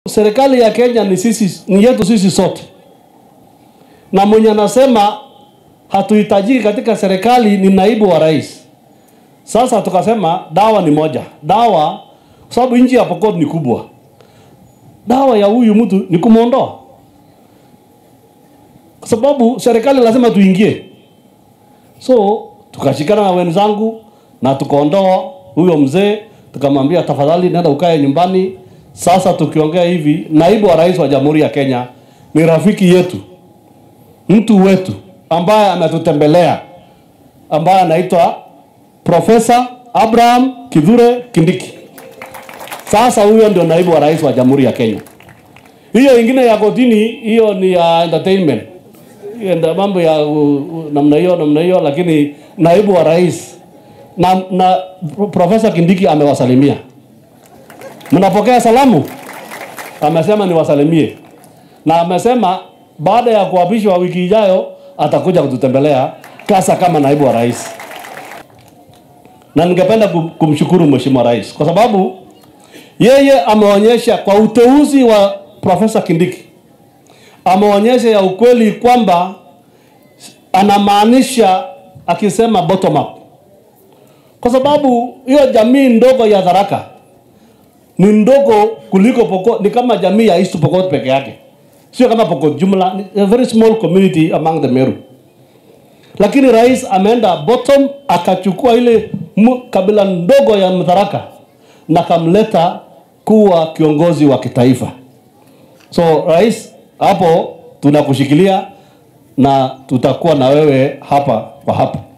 Serikali ya Kenya ni sisi, ni yetu sisi sote, na mwenye anasema hatuhitajiki katika serikali ni naibu wa rais. Sasa tukasema dawa ni moja, dawa kwa sababu nchi ya Pokot ni kubwa, dawa ya huyu mtu ni kumwondoa, kwa sababu serikali lazima tuingie. So tukashikana na wenzangu na tukaondoa huyo mzee, tukamwambia tafadhali, nenda ukae nyumbani. Sasa tukiongea hivi, naibu wa rais wa Jamhuri ya Kenya ni rafiki yetu, mtu wetu ambaye ametutembelea, ambaye anaitwa Profesa Abraham Kithure Kindiki. Sasa huyo ndio naibu wa rais wa Jamhuri ya Kenya. Hiyo ingine ya kotini, hiyo ni ya entertainment, hiyo ndio mambo ya uh, uh, namna hiyo namna hiyo, lakini naibu wa rais na, na Profesa Kindiki amewasalimia. Mnapokea salamu? Amesema niwasalimie, na amesema baada ya kuapishwa wiki ijayo atakuja kututembelea kasa kama naibu wa rais, na ningependa kum- kumshukuru Mheshimiwa Rais kwa sababu yeye ameonyesha kwa uteuzi wa Profesa Kindiki, ameonyesha ya ukweli kwamba anamaanisha akisema bottom up, kwa sababu hiyo jamii ndogo ya Tharaka ni ndogo kuliko Pokot, ni kama jamii ya East Pokot peke yake, sio kama Pokot jumla, ni a very small community among the Meru. Lakini rais ameenda bottom, akachukua ile mu- kabila ndogo ya Mtharaka na kamleta kuwa kiongozi wa kitaifa. So rais, hapo tunakushikilia na tutakuwa na wewe hapa kwa hapa.